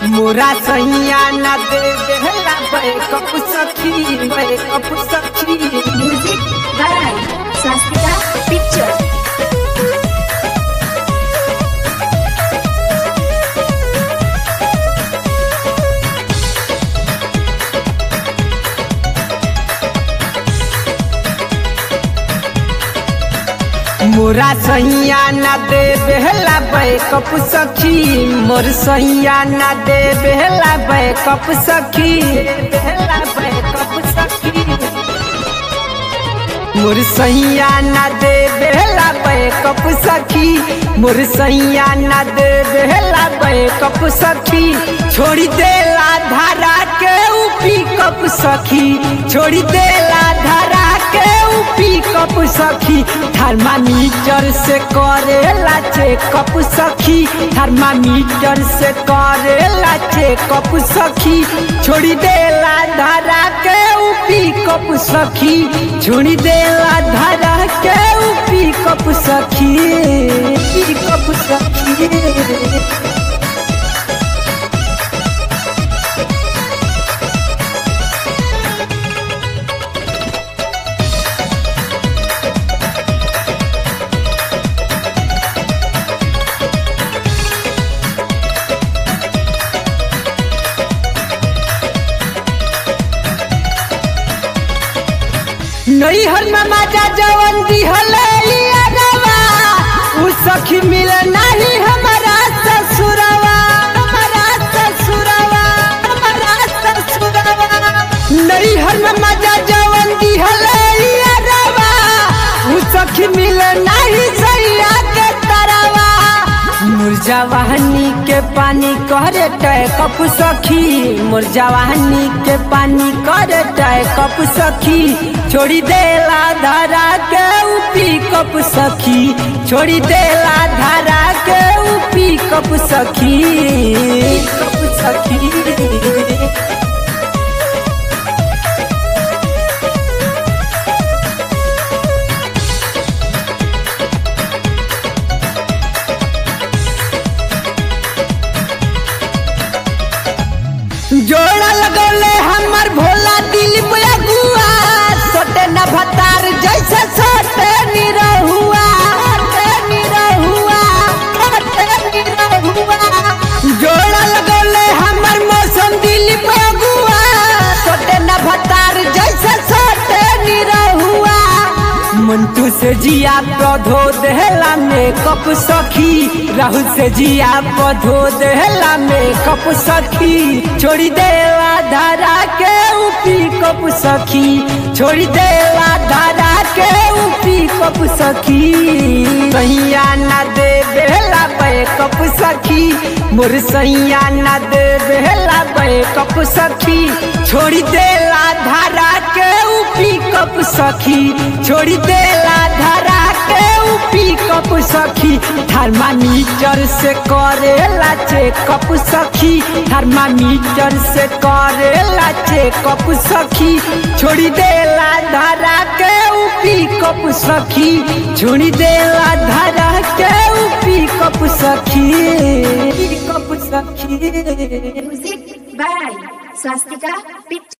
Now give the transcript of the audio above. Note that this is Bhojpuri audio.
मोरा सैया न दे देहला बैकअप सखी बैकअप सखी Music by Swastika Picture. मोरा सैया न दे बेहला बैकअप सखी मोर सैया न दे बेहला बैकअप सखी बेहला बैकअप सखी मोर सैया न दे बेहला बैकअप सखी मोर सैया न दे बेहला बैकअप सखी छोड़ी देला धारा के ऊ पिकअप सखी छोड़ी देला धारा के ऊ पिकअप सखी थर्मामीटर से करेला चेकअप सखी थर्मामीटर से करेला चेकअप सखी छोड़ी देला धारा के ऊ पिकअप सखी छोड़ी देला धारा के ऊ पिकअप सखी पिकअप सखी नैहर में माजा जवन दिहले लियावा उ सखी मिले नहीं हमारा ससुरवा हमारा ससुरवा हमारा ससुरवा नैहर में माजा जवन दिहले लियावा उ सखी मिले नहीं सैया के तरवा मुरजावाहनी के पानी करे टय कप सखी मुरजावाहनी के पानी करे टय कप सखी छोड़ी देला धारा के उपी कप सखी छोड़ी देला धारा के उपी कप सखी कप सखी जोड़ा लगौले हमर भोला दिल गुआ सोटे न भतार जैसे सोटे निरहुआ सोटे निरहुआ सोटे निरहुआ जोड़ा लगौले हमर मौसम दिल गुआ सोटे न भतार जैसे सोटे निरहुआ मंटू से जिया पौधो देहला मेकअप सखी राहुल से जिया पौधो देहला मेकअप सखी छोड़ी देला धारा के उपी कप सखी छोड़ी देला धारा के उपी कप सखी सैया न दे बेहला बैकअप सखी मोर सैया न दे बेहला बैकअप सखी छोड़ी देला धारा के उपी कप सखी छोड़ी देला धारा के उपी कप सखी थर्मामीटर से करेला चेकअप सखी थर्मामीटर से करेला चेकअप सखी छोड़ी देला धारा के उपी कप सखी छोड़ी देला धारा के उपी कप सखी कप सखी Music by Swastika Picture.